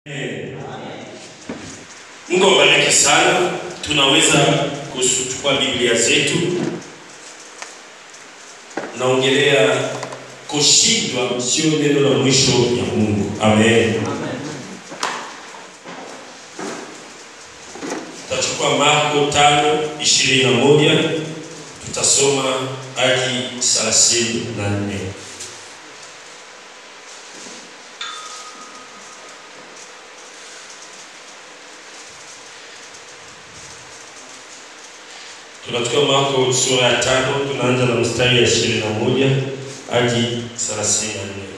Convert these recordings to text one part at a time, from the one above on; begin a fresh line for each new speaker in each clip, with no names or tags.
Mungu awabariki sana. Tunaweza kuchukua Biblia zetu. Naongelea kushindwa sio neno la mwisho ya Mungu. Amen. Tutachukua Marko 5:21 tutasoma hadi 34. Tunachukua Marko sura ya tano tunaanza na mstari ya ishirini na moja hadi thelathini na nne.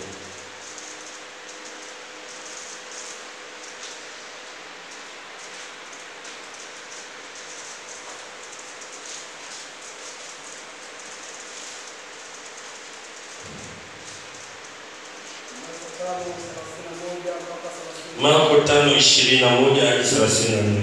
Marko tano ishirini na moja hadi thelathini na nne.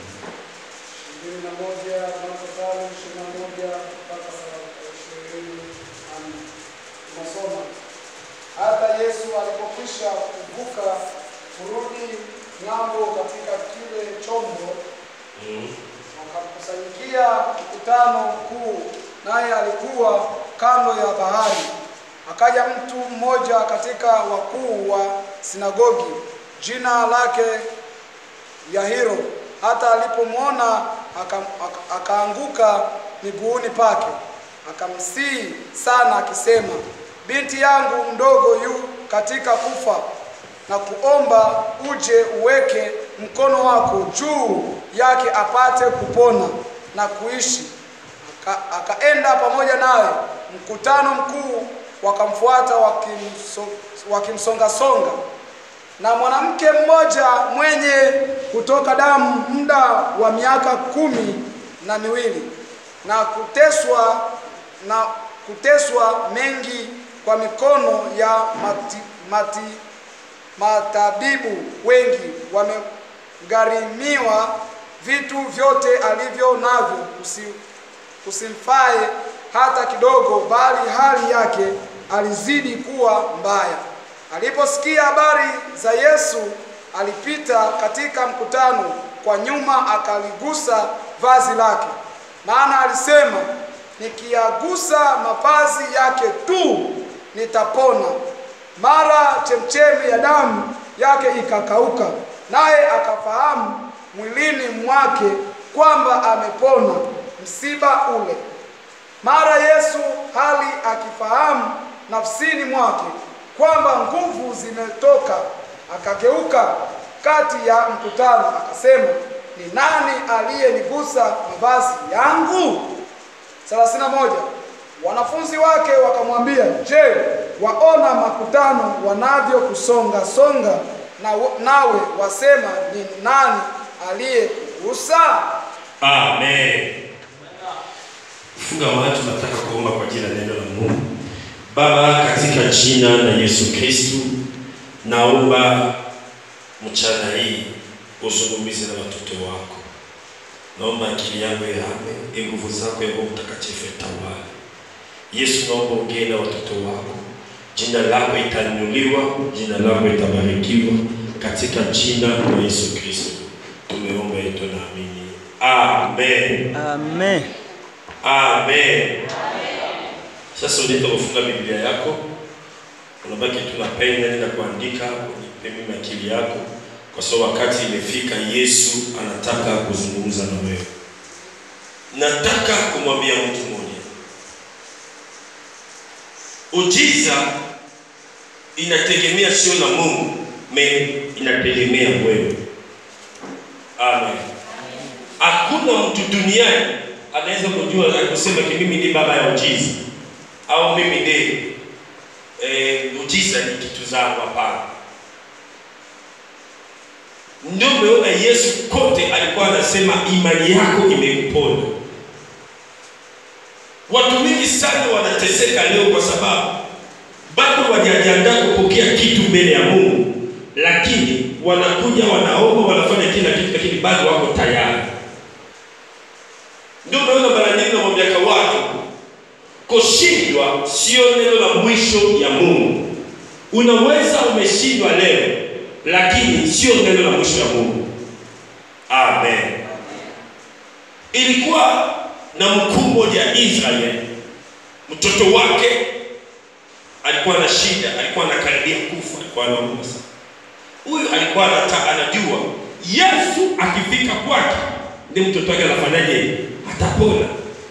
Hata Yesu alipokwisha kuvuka kurudi ng'ambo katika kile chombo,
Mm.
wakamkusanyikia mkutano mkuu, naye alikuwa kando ya bahari. Akaja mtu mmoja katika wakuu wa sinagogi, jina lake Yahiro. Hata alipomwona aka- aka- akaanguka miguuni pake, akamsihi sana akisema, binti yangu mdogo yu katika kufa, na kuomba uje uweke mkono wako juu yake apate kupona na kuishi. Aka, akaenda pamoja naye. Mkutano mkuu wakamfuata wakimso, wakimsongasonga na mwanamke mmoja mwenye kutoka damu muda wa miaka kumi na miwili na kuteswa na kuteswa mengi kwa mikono ya mati, mati, matabibu wengi wamegharimiwa vitu vyote alivyo navyo kusi, kusimfae hata kidogo, bali hali yake alizidi kuwa mbaya. Aliposikia habari za Yesu, alipita katika mkutano kwa nyuma, akaligusa vazi lake, maana alisema, nikiagusa mavazi yake tu nitapona. Mara chemchemi ya damu yake ikakauka, naye akafahamu mwilini mwake kwamba amepona msiba ule. Mara Yesu hali akifahamu nafsini mwake kwamba nguvu zimetoka, akageuka kati ya mkutano akasema, ni nani aliyenigusa mavazi yangu? 31 Wanafunzi wake wakamwambia, je, waona makutano wanavyokusonga songa, na nawe wasema ni nani aliyekugusa?
Amen. Funga macho, tunataka kuomba kwa ajili ya neno la Mungu. Baba, katika jina la Yesu Kristu, naomba mchana hii uzungumze na watoto wako. Naomba akili yangu ihame, nguvu zako ya Roho Mtakatifu itawale. Yesu, naomba ongee na watoto wako, jina lako itainuliwa, jina lako itabarikiwa, katika jina la Yesu Kristo tumeomba yetu na amini. Amen.
Amen.
Amen. Sasa unaenda kufunga Biblia yako, unabaki tuna peni na kuandika kwenye peni akili yako, kwa sababu wakati imefika, Yesu anataka kuzungumza na wewe. Nataka kumwambia mtu mmoja, ujiza inategemea sio na Mungu, me inategemea wewe. Amen. Hakuna mtu duniani anaweza kujua na kusema ki mimi ni baba ya ujiza au mimi ndiye eh, ujiza ni kitu zangu. Hapana. Ndio umeona Yesu kote alikuwa anasema imani yako imekupona. Watu wengi sana wanateseka leo kwa sababu bado wajajiandaa kupokea kitu mbele ya Mungu, lakini wanakuja wanaomba, wanafanya kila kitu, lakini bado wako tayari. Ndio unaona mara nyingi namwambia watu, kushindwa sio neno la mwisho ya Mungu. Unaweza umeshindwa leo, lakini sio neno la mwisho la Mungu. Amen. Ilikuwa na mkuu mmoja Israeli, mtoto wake alikuwa na shida, alikuwa anakaribia kufa, alikuwa anaumwa sana. Huyu alikuwa anata, anajua Yesu akifika kwake ndiye mtoto wake anafanyaje? Atapona.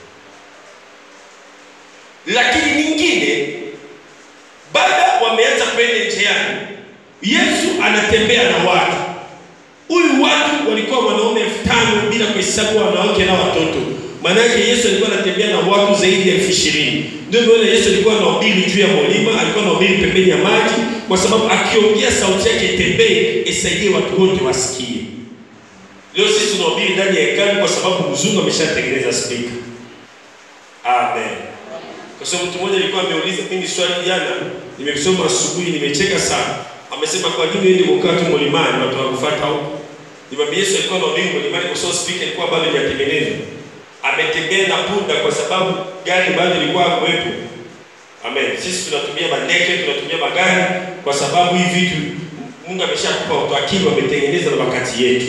Lakini nyingine, baada wameanza kwenda njiani, Yesu anatembea na watu. Huyu watu walikuwa wanaume elfu tano bila kuhesabu wanawake na watoto. Maanake Yesu alikuwa anatembea na watu zaidi ya elfu ishirini. Ndio maana Yesu alikuwa anahubiri juu ya mlima, alikuwa anahubiri pembeni ya maji, kwa sababu akiongea sauti yake itembee, isaidie watu wote wasikie. Leo sisi tunahubiri ndani ya hekalu kwa sababu mzungu ameshatengeneza spika. Amen. Kwa sababu mtu mmoja alikuwa ameuliza mimi swali jana, nimesoma asubuhi, nimecheka sana. Amesema kwa nini uende kukaa tu mlimani watu wakufuata huko? Nimwambia Yesu alikuwa anahubiri mlimani kwa sababu spika ilikuwa bado haijatengenezwa. Ametembea na punda kwa sababu gari bado ilikuwa hakuwepo. Amen. Sisi tunatumia mandege, tunatumia magari kwa sababu hivi vitu Mungu ameshakupa watu akili wametengeneza na wakati yetu.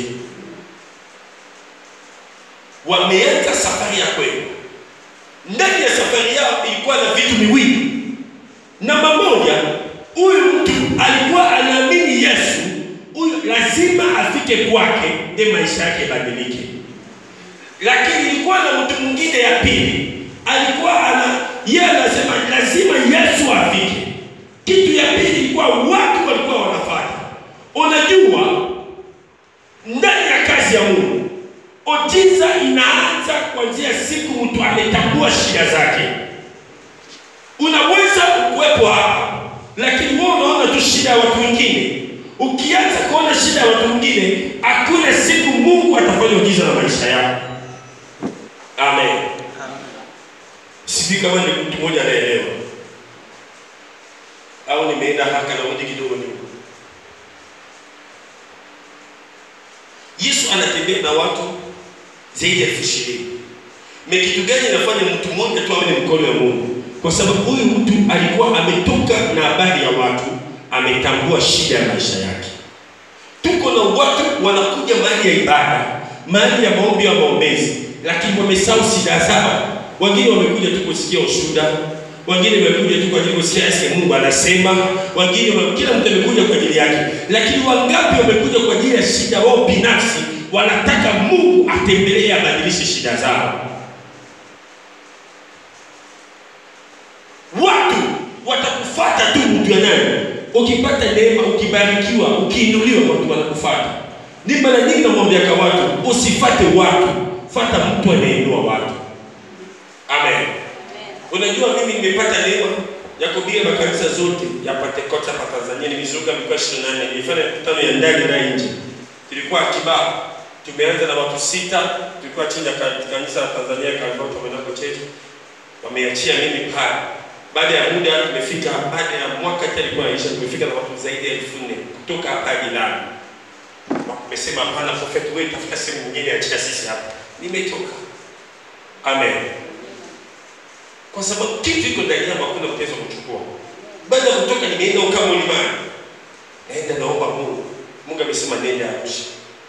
Wameanza safari ya kweli. Ndani ya safari yao ilikuwa na vitu miwili. Namba moja, huyu mtu alikuwa anaamini Yesu, huyu lazima afike kwake ndiye maisha yake yabadilike. Lakini ilikuwa na mtu mwingine ya pili, alikuwa ana yeye anasema lazima Yesu afike. Kitu ya pili ilikuwa watu walikuwa wanafanya. Unajua, ndani ya kazi ya Mungu ojiza inaanza kuanzia siku mtu ametambua shida zake. Unaweza kuwepo hapa, lakini wewe unaona tu shida ya watu wengine. Ukianza kuona shida ya watu wengine, hakuna siku Mungu atafanya ujiza na maisha yako. Amen. Sijui kama ni mtu mmoja anaelewa au nimeenda haka na rudi kidogo nyuma. Yesu anatembea na watu zaidi ya elfu ishirini. Me kitu gani inafanya mtu mmoja tu awe ni mkono wa Mungu? Kwa sababu huyu mtu alikuwa ametoka na habari ya watu, ametambua shida ya maisha yake. Tuko na watu wanakuja mahali ya ibada, mahali ya maombi ya maombezi, lakini wamesahau shida zao. Wengine wamekuja tu kusikia ushuhuda, wengine wamekuja tu kwa ajili ya kusikia yake Mungu anasema, wengine wa- kila mtu amekuja kwa ajili yake, lakini wangapi wamekuja kwa ajili ya shida wao binafsi, wanataka Mungu atembelee abadilishe shida zao. Watu watakufuata tu mtu ya nani. Ukipata neema, ukibarikiwa, ukiinuliwa, watu wanakufuata. Ni mara nyingi namwambiaka watu, usifate watu, fata mtu anayeinua watu. Amen. Unajua mimi nimepata neema ya kuhubiri makanisa zote ya Pentecost hapa Tanzania. Nimezunguka mikoa 28, nilifanya mikutano ya ndani na nje. Tulikuwa Kibaha, tumeanza na watu sita, tulikuwa chini ya ka- kanisa la Tanzania Kalvato Mwenako chetu, wameachia mimi pale. Baada ya muda tumefika, baada ya mwaka tena ilikuwa inaisha, tumefika na watu zaidi ya elfu nne kutoka hapa hadi Lamu. Wamesema hapana, prophet wewe tafuta sehemu nyingine, achia sisi hapa. Nimetoka. Amen kwa sababu kitu iko ndani yangu, hakuna mtaweza kuchukua. Baada ya kutoka, nimeenda ukaa mlimani, naenda naomba Mungu. Mungu amesema nenda Arusha.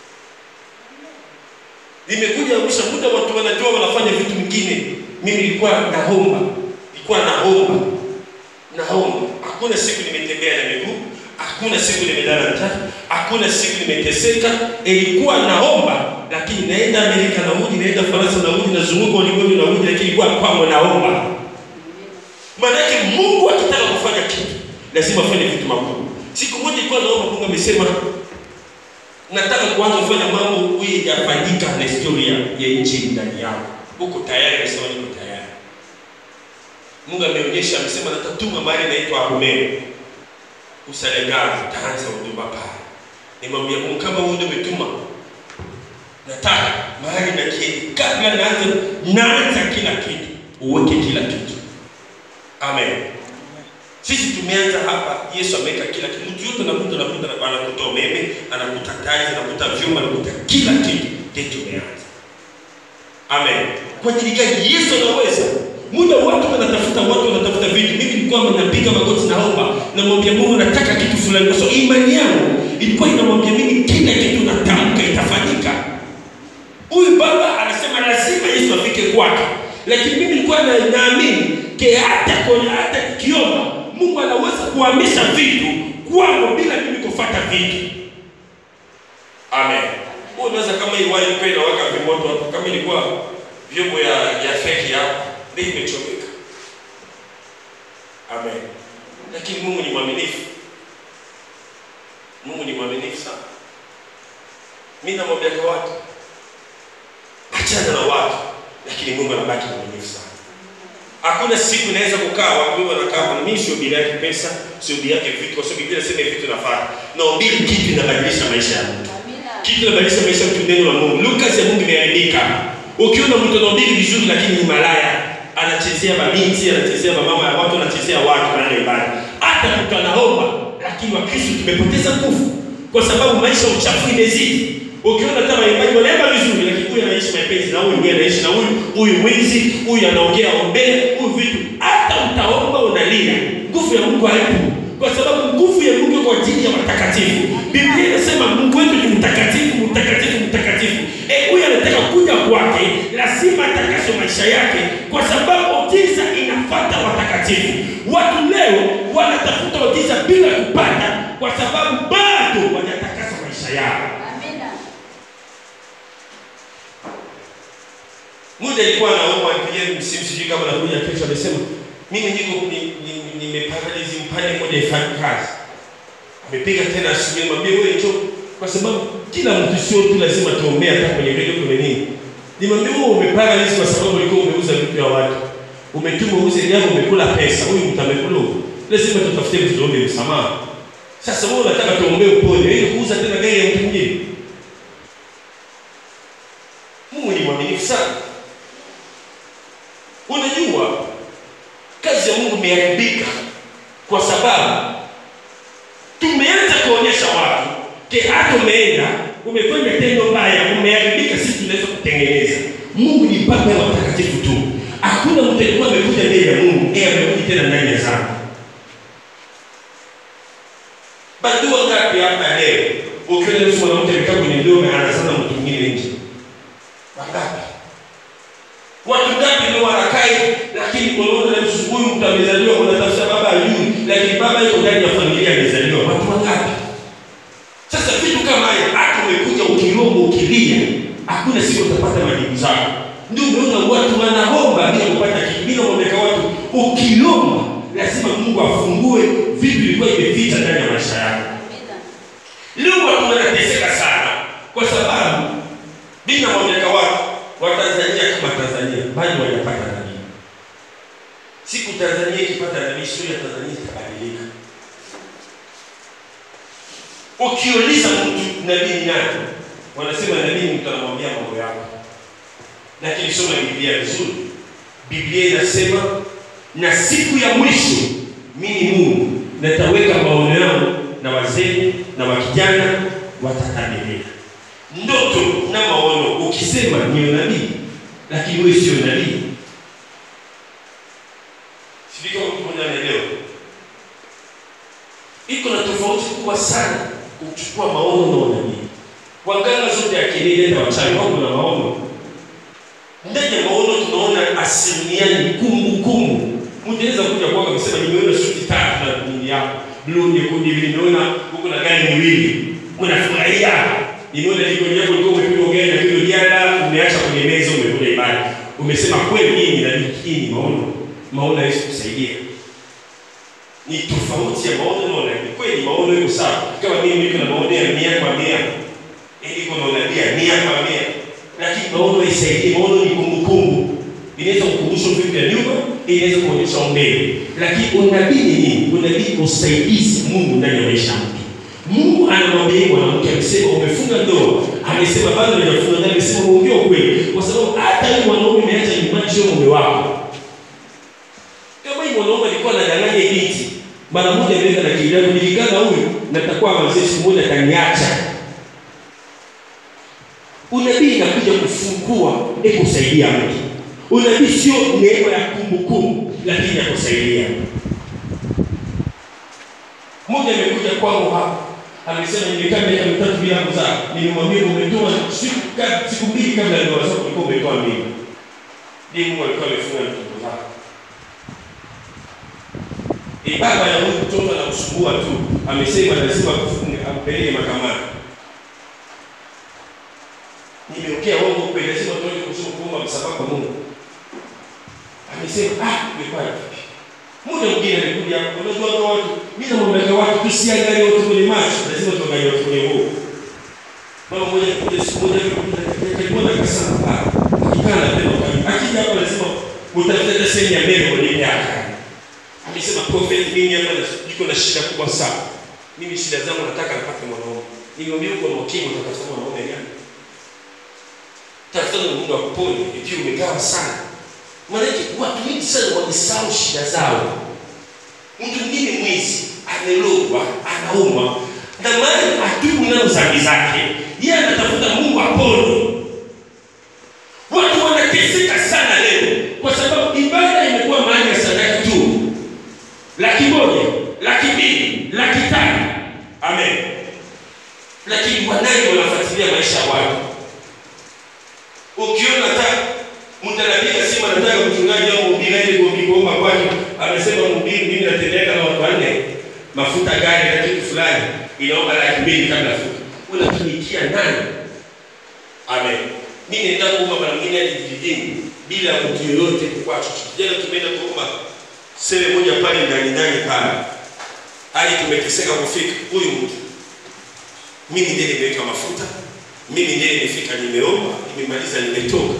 Nimekuja Arusha, muda watu wanajua wanafanya vitu vingine, mimi nilikuwa naomba, nilikuwa naomba, naomba. Hakuna siku nimetembea na miguu, hakuna siku nimelala njaa, hakuna siku nimeteseka. Ilikuwa naomba, lakini naenda Amerika narudi, naenda Faransa narudi, nazunguka ulimwengu narudi, lakini ilikuwa kwangu naomba. Maanake Mungu akitaka kufanya kitu lazima afanye vitu makubwa. Siku moja ilikuwa naomba, Mungu amesema nataka kuanza kufanya mambo huyu yafanyika na historia ya nchi ndani yako. Uko tayari? Amesema niko tayari. Mungu ameonyesha, amesema natatuma mahali naitwa Arumeni Usalegani, taanza huduma pale. Nimwambia Mungu, kama wewe ndio umetuma, nataka mahali na kitu, kabla naanza naanza kila kitu, uweke kila kitu. Amen. Sisi tumeanza hapa, Yesu ameweka kila kitu. Mtu yote anakuta anakuta anakuta umeme, anakuta taa, anakuta vyuma, anakuta kila kitu. Ndio tumeanza. Amen. Kwa ajili gani? Yesu anaweza. Muda watu wanatafuta, watu wanatafuta vitu. Mimi nilikuwa napiga magoti naomba, namwambia Mungu nataka kitu fulani, kwa sababu imani yangu ilikuwa inamwambia mimi kila kitu natamka itafanyika. Huyu baba anasema lazima Yesu afike kwake, lakini mimi nilikuwa na, naamini ke hata kwenye hata kiomba Mungu anaweza kuhamisha vitu kwangu bila mimi kufuata vitu. Amen. Wewe unaweza kama hii wine kwenda waka vimoto hapo, kama ilikuwa vyombo ya ya feki hapo, ndio imechomeka. Amen. Lakini Mungu ni mwaminifu. Mungu ni mwaminifu sana. Mimi namwambia kwa watu, achana na watu, lakini Mungu anabaki mwaminifu sana. Hakuna siku inaweza kukaa watu wengi wanakaa hapa, na mimi sio bila yake pesa, sio bila yake vitu, kwa sababu Biblia inasema hivi vitu nafaa. Na ubiri kitu inabadilisha maisha ya mtu. Kitu inabadilisha maisha ya mtu neno la Mungu. Lucas ya Mungu imeharibika. Ukiona mtu anahubiri vizuri lakini ni malaya, anachezea mabinti, anachezea mama ya watu, anachezea watu na ibada. Hata mtu anaomba, lakini Wakristo tumepoteza nguvu kwa sababu maisha ya uchafu imezidi. Ukiona kama waimbaji wanaimba vizuri, lakini huyu anaishi mapenzi na huyu mwingine anaishi na huyu, huyu mwizi, huyu anaongea ombele, huyu vitu, hata utaomba unalia, nguvu ya Mungu haipo, kwa sababu nguvu ya Mungu kwa ajili ya watakatifu. Biblia inasema Mungu wetu ni mtakatifu, mtakatifu, mtakatifu. Eh, huyu anataka kuja kwake, lazima atakase maisha yake, kwa sababu giza inafuata watakatifu. Watu leo wanatafuta giza bila kupata, kwa sababu bado hawajatakasa maisha yao. Muda alikuwa anaomba apigie msimu, sijui kama nakuja kesho, amesema mimi niko nimeparalyze mpande moja ifanye kazi. Amepiga tena asubuhi, mwambie wewe njoo, kwa sababu kila mtu sio tu lazima tuombee hata kwenye redio kwenye nini. Nimwambie wewe umeparalyze kwa sababu ulikuwa umeuza vitu vya watu, umetuma uuze gari, umekula pesa, huyu mtu amekula, lazima tutafute vitu tuombe msamaha. Sasa wewe unataka tuombee upone, ili kuuza tena gari ya mtu mwingine? Mungu ni mwaminifu sana. Unajua kazi ya Mungu imeharibika kwa sababu tumeanza kuonyesha watu ke hata umeenda umefanya tendo mbaya, umeharibika, sisi tunaweza kutengeneza. Mungu ni baba ya watakatifu tu. Hakuna mtu alikuwa amekuja mbele ya Mungu yeye amekuja tena ndani ya zangu. Badua ngapi hapa leo ukiona mtu mwanamke amekaa kwenye ndoa anazana mtu mwingine nje? Wangapi? Watu ngapi ndio wanakai, lakini unaona na huyu mtu amezaliwa, unatafuta baba ajui, lakini baba yuko ndani ya familia amezaliwa. Watu wangapi? Sasa vitu kama haya, hata umekuja ukilomba ukilia, hakuna siku utapata majibu zako. Ndio umeona watu wanaomba bila kupata kitu, bila kuoneka watu. Ukilomba lazima Mungu afungue vitu vilikuwa imeficha ndani ya maisha yako. Leo watu wanateseka sana kwa sababu bila kuoneka watu Watanzania kama Tanzania bado hawajapata nabii. Siku Tanzania ikipata nabii, sura ya Tanzania itabadilika. Ukiuliza mtu nabii ni nani, wanasema nabii ni mtu anamwambia mambo yako, lakini soma Biblia vizuri. Biblia inasema na siku ya mwisho mimi Mungu nataweka maono yangu na wazee na wakijana watatabiriana ndoto na maono. Ukisema ni nabii, lakini wewe sio nabii, sivyo? Mtu mmoja anaelewa, iko na tofauti kubwa sana kuchukua maono na unabii. Waganga zote ya kienyeji hata wachawi wako na maono. Ndani ya maono tunaona asilimia ni kumbukumbu. Mtu anaweza kuja kwako akisema nimeona suti tatu na nini yako blue, nyekundu hivi, nimeona huko na gari miwili, unafurahia nimeona jikoni yako ulikuwa umepika ugali na kilo jana, umeacha kwenye meza, umekula ibada, umesema kweli hii ni nabii, hii ni maono. Maono hawezi kusaidia, ni tofauti ya maono na unabii. Kweli maono iko sawa, kama mimi niko na maono ya mia kwa mia, niko na unabii ya mia kwa mia, lakini maono haisaidii. Maono ni kumbukumbu, inaweza kukumbusha vitu vya nyuma, inaweza kuonyesha mbele, lakini unabii ni nini? Unabii ni usaidizi Mungu ndani ya maisha ya mtu. Mungu anamwambia mwanamke, amesema umefunga ndoa, amesema bado hujafunga ndoa, amesema uongee ukweli, kwa sababu hata yule mwanaume umeacha nyumbani, sio mume wako. Kama yule mwanaume alikuwa anadanganya binti, mara moja aliweka na kijana, nilikana huyu natakuwa mzee, siku moja ataniacha. Unabii inakuja kufungua, ili kusaidia mtu. Unabii sio neema ya kumbukumbu, lakini ya kusaidia mmoja amekuja kwangu hapa amesema nimekaa miaka mitatu bila kuzaa, nimemwambia umetoa siku ka- siku mbili kabla ya ndoa zako ulikuwa umetoa mimba. Ndiye Mungu alikuwa amefunga mtoto zako. E, baba ya huyu mtoto anakusumbua tu, amesema lazima akufunge, ampeleke mahakamani. Nimeokea uongo kweli, lazima tuende kusoma kuomba msamaha kwa Mungu. Amesema ah, imekuwa vipi? Muda mwingine alikuja hapo, unajua kwa watu, mimi namwambia watu tusiangalie watu kwenye macho, lazima tuangalie watu kwenye roho. Mama mmoja alikuja siku moja alikuwa akasema ah, akikaa na pendo kali. Akija hapa lazima utafuta sehemu ya mbele kwenye yake. Amesema prophet, mimi hapa niko na shida kubwa sana. Mimi shida zangu nataka nipate mwanaume. Nilimwambia uko na ukimwi utatafuta mwanaume gani? Tafuta na Mungu akuponye, ikiwa umegawa sana. Maanake watu wengi sana wamesahau shida zao. Mtu mwingine mwizi amelogwa, anaumwa, na maana atubu nazo dhambi zake, yeye anatafuta Mungu apone. Watu wanateseka sana leo kwa sababu ibada imekuwa mahali ya sadaka tu, laki moja, laki mbili, laki tatu. Amen. Lakini wanani wanafuatilia maisha ya watu? Ukiona hata mtu anapiga simu anataka mchungaji au mhubiri aende kuombi kuomba kwake, amesema mhubiri, mimi natembea na watu wanne, mafuta gari na kitu fulani, inaomba laki mbili kabla fuka. Unatumikia nani? Amen. Mimi nenda kuomba mara mwingine hadi vijijini bila mtu yoyote kwa chochote. Jana tumeenda kuomba sele moja pale ndani ndani pale, hadi tumeteseka kufika huyu mtu. Mimi ndiye nimeweka mafuta, mimi ndiye nimefika, nimeomba, nimemaliza, nimetoka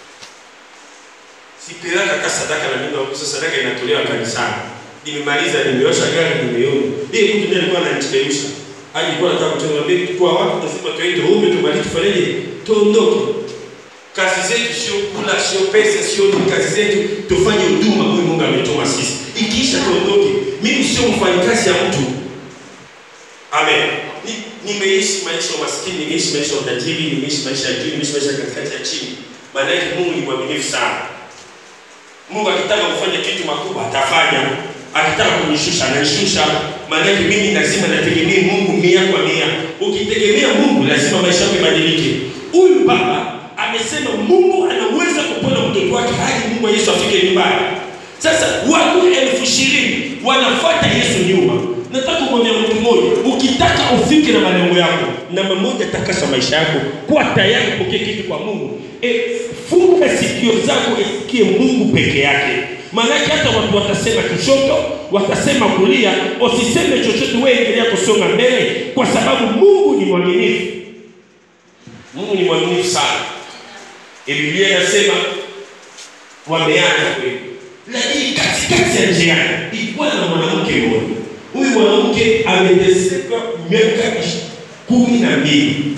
sipeleka ka sadaka na mimi kwa sadaka inatolewa kanisani. Nimemaliza, nimeosha gari, nimeona. Ndiye mtu ndiye alikuwa ananichelewesha. Hadi alikuwa anataka kutoka mbele kwa watu lazima tuende huko tumalize tufanyeje? Tuondoke. Kazi zetu sio kula, sio pesa, sio ni kazi zetu tufanye huduma kwa Mungu ametuma sisi. Ikiisha tuondoke. Mimi sio mfanyikazi ya mtu. Amen. Ni, nimeishi maisha ya maskini, nimeishi maisha ya utajiri, nimeishi maisha ya juu, nimeishi maisha katikati ya chini. Maana yake Mungu ni mwaminifu sana. Mungu akitaka kufanya kitu makubwa atafanya, akitaka kunishusha ananishusha. Maana yake mimi lazima nategemea Mungu mia kwa mia. Ukitegemea Mungu lazima maisha yako ibadilike. Huyu baba amesema Mungu anaweza kupona mtoto wake hadi Mungu wa Yesu afike nyumbani. Sasa watu elfu ishirini wanafuata Yesu nyuma. Nataka kumwambia mtu mmoja, ukitaka ufike na malengo yako, namba moja, takasa maisha yako, kuwa tayari kupokea kitu kwa Mungu. E, funga sikio zako isikie Mungu peke yake. Maanake hata watu watasema kushoto, watasema kulia, usiseme chochote, wewe endelea kusonga mbele, kwa sababu Mungu ni mwaminifu. Mungu ni mwaminifu sana. E, Biblia inasema wameanza kweli, lakini katikati ya njiani ilikuwa na mwanamke mmoja. Huyu mwanamke ameteseka miaka kumi na mbili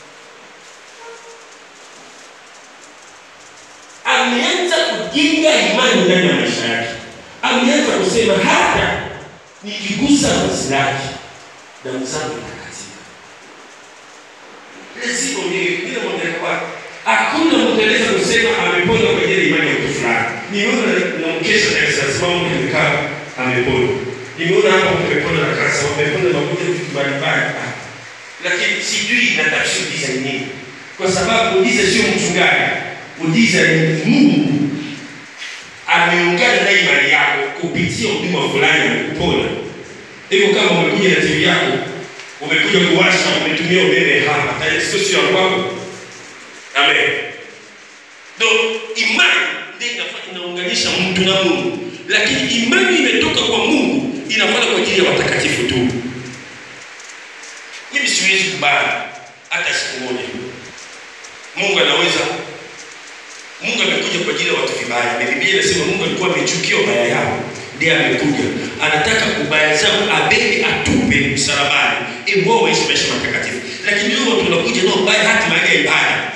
ameanza kujenga imani ndani ya maisha yake. Ameanza kusema hata nikigusa vazi lake damu zangu itakatika. Lazima mimi bila mwambia kwa hakuna mtu anaweza kusema amepona kwa ajili ya imani ya mtu fulani. Nimeona na mkesha na sasa mama amekaa amepona. Nimeona hapa umepona na kansa, umepona na kuja vitu mbalimbali. Ah. Lakini sijui na tafsiri za nini. Kwa sababu uliza sio mchungaji uliza ni Mungu ameungana na imani yako kupitia huduma fulani amekupona. Hivyo kama umekuja na TV yako umekuja kuwasha, umetumia umeme hapa, tayari sio sio ya kwako. Amen. Ndio imani ndio inafanya inaunganisha mtu na Mungu, lakini imani imetoka kwa Mungu inafanya kwa ajili ya watakatifu tu. Mimi siwezi kubali hata siku moja. Mungu anaweza Mungu amekuja kwa ajili ya watu vibaya. Na Biblia inasema Mungu alikuwa amechukia ubaya yao, ndiye amekuja. Anataka ubaya zao abebe atupe msalabani, ili wao waishi maisha matakatifu. Lakini leo watu wanakuja nao ubaya hata mahali ya ibada.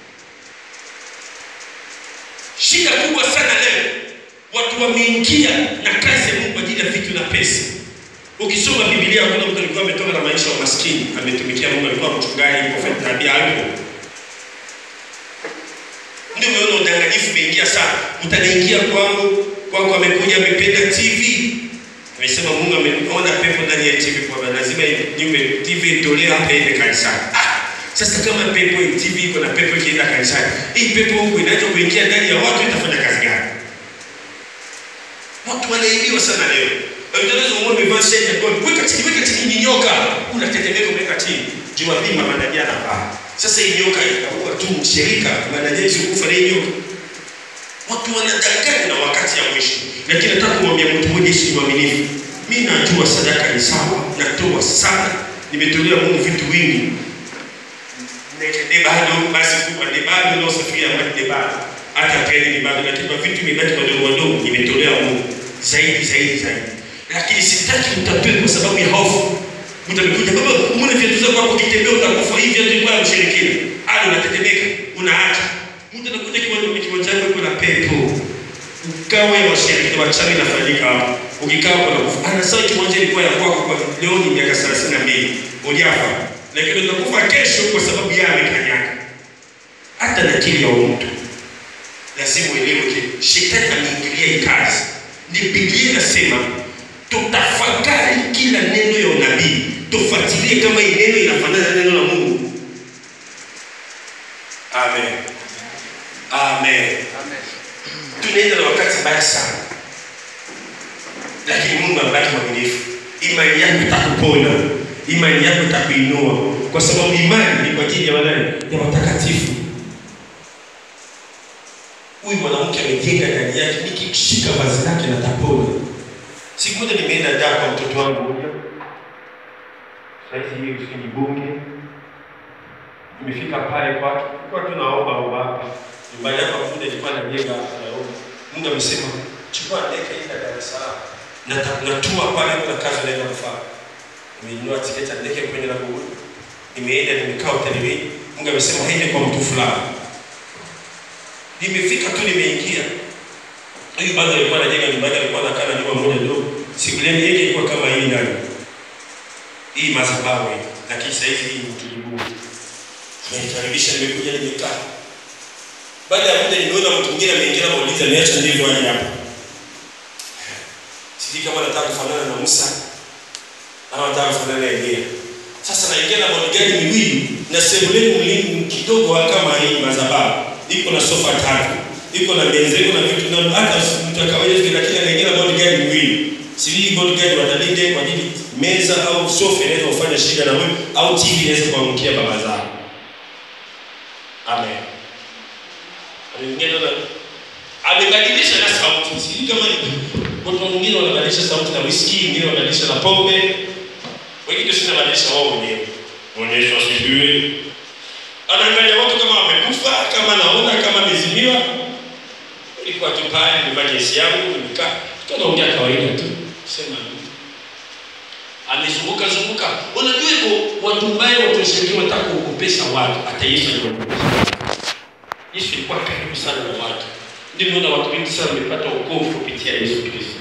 Shida kubwa sana leo, watu wameingia na kazi ya Mungu kwa ajili ya vitu na pesa. Ukisoma Biblia hakuna mtu alikuwa ametoka na maisha ya maskini, ametumikia Mungu, alikuwa mchungaji, profeti, nabii, alipo ndio umeona udanganyifu umeingia sana. Mtanaingia kwangu, kwangu amekuja amependa TV, Nimesema Mungu ameona pepo ndani ya TV kwamba lazima nyumba TV itolewe hapa iende kanisani. Ah, sasa kama pepo TV iko na pepo ikienda kanisani, hii pepo huku inaweza kuingia ndani ya watu itafanya kazi gani? Watu wanaibiwa sana leo. Unaweza uone umevaa shati ya gold, weka chini, weka chini ni nyoka. Unatetemeka umeweka chini. Jumapili mama Nadia anavaa. Sasa hii nyoka itakuwa tu mshirika, mama Nadia isikufa na hii nyoka. Watu wanadanganya na wakati ya mwisho. Lakini nataka kumwambia mtu mmoja Yesu ni mwaminifu. Mimi najua sadaka ni sawa, natoa sana. Nimetolea Mungu vitu vingi. Ni bado basi kubwa, ni bado na usafiri ambao ni bado. Hata peni ni bado, lakini kwa vitu vimebaki wadogo wadogo nimetolea Mungu zaidi zaidi zaidi. Lakini sitaki mtatoe kwa sababu ya hofu. Mtamkuja baba, umeona viatu zako hapo kitembea utakufa hivi viatu kwa mshirikina. Hadi unatetemeka, unaacha. Mtu anakuja kiwanja kiwanja chako kuna pepo. Ukawe washirikina wachawi inafanyika hapo. Ukikaa hapo na kufa. Anasema kiwanja ilikuwa ya kwako kwa leo ni miaka 32. Hujafa. Lakini utakufa kesho kwa sababu yeye amekanyaga. Hata na akili ya mtu. Lazima uelewe shetani ameingilia hii kazi. Ni Biblia inasema tutafakari kila neno ya unabii, tufuatilie kama hii neno inafanana na neno la Mungu. Amen, amen. Tunaenda na wakati mbaya sana, lakini Mungu abaki mwaminifu. Imani yako itakupona, imani yako itakuinua, kwa sababu imani ni kwa ajili ya wanani? Ya watakatifu. Huyu mwanamke amejenga ndani yake, nikishika vazi lake natapona. Siku moja nimeenda daa kwa mtoto wangu mmoja, saizi hiyo ni bunge. Nimefika pale kwake, kwa tunaomba omba hapa nyumbani hapa, muda nilikuwa najenga hapa naomba. Mungu amesema chukua ndege enda Dar es Salaam, na natua pale, kuna kazi naenda kufanya. Nimenunua tiketi ya ndege kwenye na Google, nimeenda nimekaa hotelini. Mungu amesema haende kwa mtu fulani. Nimefika tu nimeingia Huyu bado alikuwa anajenga nyumba yake, alikuwa anakaa na nyumba moja ndogo. Sebuleni yake ilikuwa kama hii ndani. Hii madhabahu hii. Lakini sasa hivi hii ni tulibu. Nimeikaribisha nimekuja nimekaa. Baada ya muda nimeona mtu mwingine ameingia na muuliza niacha ndivyo aje hapa. Sijui kama nataka kufanana na Musa ama nataka kufanana na Elia. Sasa naingia na bodyguard miwili na sebuleni mlinzi kidogo kama hii madhabahu. Iko na sofa tatu iko na meza iko na vitu na hata mtu wa kawaida vile, lakini anaingia na bodyguard miwili. Sijui bodyguard watalinde kwa ajili meza au sofa inaweza kufanya shida na wewe au TV inaweza kuangukia baba zao. Amen. Ameingia na amebadilisha na sauti. Sijui kama watu wengine wanabadilisha sauti na whisky, wengine wanabadilisha na pombe. Wengine sio wanabadilisha wao wenyewe. Onyesha sijui. Anaangalia watu kama wamekufa, kama naona kama amezimiwa ilikuwa tu pale nimevaa jesi yangu nimekaa tukaongea kawaida tu sema amezunguka zunguka unajua hivyo watu mbaya watu washirikina wanataka kuogopesha watu hata Yesu aliogopesha Yesu ilikuwa karibu sana na watu ndio naona watu wengi sana wamepata wokovu kupitia Yesu Kristo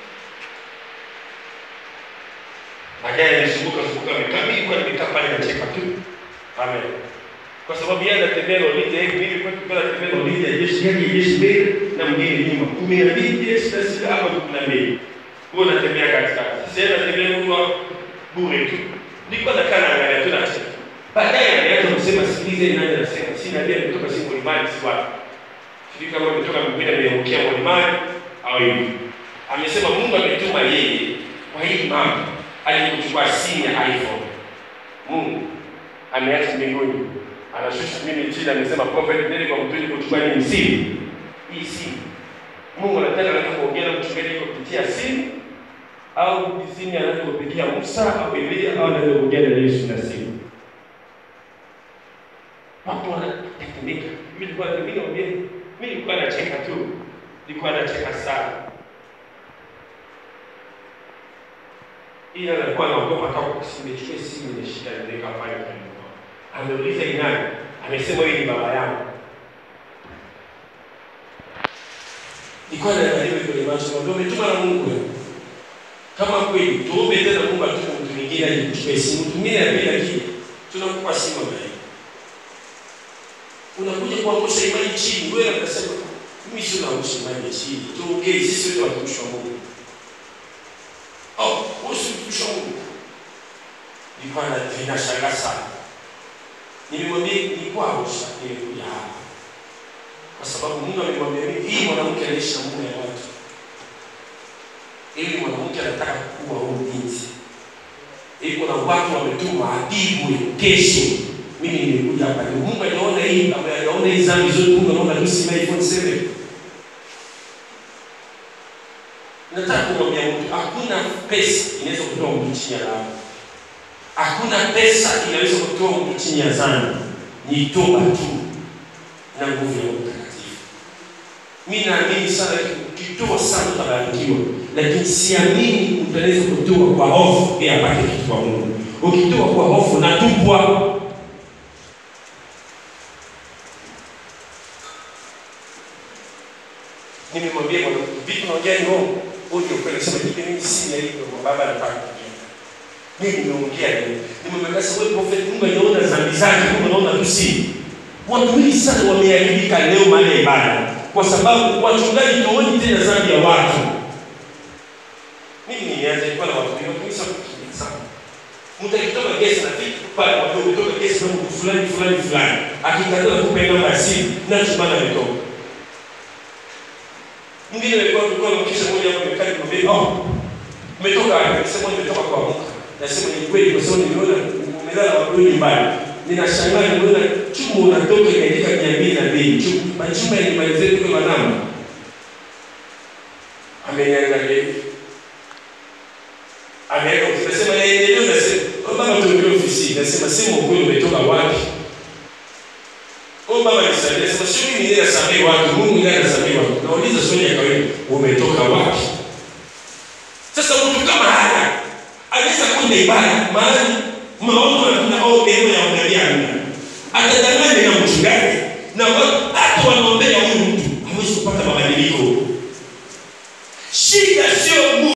baadaye alizunguka zunguka amekaa mimi kwa nimekaa pale nacheka tu amen kwa sababu yeye anatembea na ulinzi hivi mimi kwa kwa anatembea na ulinzi ya jeshi yake jeshi mbele na mwingine nyuma kumi na mbili jeshi na sita hapa kumi na mbili huo anatembea katikati sasa yeye anatembea huko bure tu nilikuwa nakaa naangalia tu nacheka baadaye alianza kusema sikilize nani anasema si nabii ametoka si mlimani si wapi sijui kama ametoka mbinguni ameangukia mlimani au hivi amesema Mungu ametuma yeye kwa hii mama alikuchukua simu ya iPhone Mungu ameacha mbinguni anashusha mimi chini, amesema prophet nene kwa mtu kuchukua nini simu hii simu. Mungu anataka anataka kuongea na mchungaji kwa kupitia simu au simu anaweza kupigia Musa au Elia au anaweza kuongea na Yesu na simu. Watu wanatetemeka. Mimi nilikuwa mimi naongea, mimi nilikuwa nacheka tu, nilikuwa nacheka sana. Ila alikuwa anaogopa hata kusimechukua simu ile shida niweka pale karibu ameuliza ni nani? Amesema huyu ni baba yangu. Nilikuwa naangalia kwenye macho, ndio umetuma na Mungu wewe. Kama kweli tuombe tena Mungu atupe mtu mwingine aje kuchukua simu. Mtu mwingine apenda kile. Tunakupa simu na Unakuja kuangusha imani chini, wewe unasema mimi sio naangusha imani chini. Tuongee sisi wote watumishi wa Mungu. nilikuwa na ninashangaa sana. Nilimwambia nilikuwa Arusha, nimekuja hapa kwa sababu Mungu amemwambia mimi, hii mwanamke anaishi na mume ya watu, ili mwanamke anataka kuwa huyu binti, ili kuna watu wametuma apigwe kesho. Mimi nimekuja hapa leo. Mungu anaona hii, anaona hii dhambi zote. Mungu anaona Lucy May 47 nataka kumwambia mtu hakuna pesa inaweza kutoa mtu chini ya laana. Hakuna pesa inaweza kutoa mtu chini ya dhambi. Ni toba tu na nguvu ya Roho Mtakatifu. Mimi naamini sana ukitoa sana utabarikiwa, lakini siamini mtu anaweza kutoa kwa hofu ili apate kitu kwa Mungu. Ukitoa kwa hofu natupwa. Nimemwambia mwanamke, vipi naongea ni Mungu? Huyu ndio kweli sema hivi mimi si ya hivyo kwa baba anataka kujua. Mimi nimeongea leo. Nimemwambia sasa wewe prophet Mungu anaona dhambi zake, Mungu anaona tu si. Watu wengi sana wameharibika leo mahali ya ibada kwa sababu wachungaji tuoni tena dhambi ya watu. Mimi nimeanza ilikuwa na watu wengi kabisa kukimbia sana. Mtu akitoka gesi na vitu pale wadogo kutoka gesi na mtu fulani fulani fulani akikataa kupe namba ya simu na chumba ametoka. Mwingine alikuwa tulikuwa na kisha moja hapo amekaa nikamwambia, "Oh, umetoka wapi?" Akasema, "Nimetoka kwa Mungu." Nasema ni kweli kwa sababu nimeona umelala watu nyumbani. Ninashangaa nimeona chuma unatoka katika mia mbili na mbili. Chuma machuma yalimalizia tu kwa namba. Ameniangalia hivi. Ameenda ukisema yeye ndio nasema, "Oh baba tuongee ofisi." Nasema, "Sema ukweli umetoka wapi?" Oh baba nisaidie. Sasa sio mimi ndiye nasamehe watu, Mungu ndiye anasamehe watu. Nauliza swali ya kawaida, umetoka wapi? Sasa mtu kama haya anaweza kwenda ibada mahali maono hakuna au eneo ya unabii hamna. Atadanganya na mchungaji na watu hata wanaombea huyu mtu hawezi kupata mabadiliko.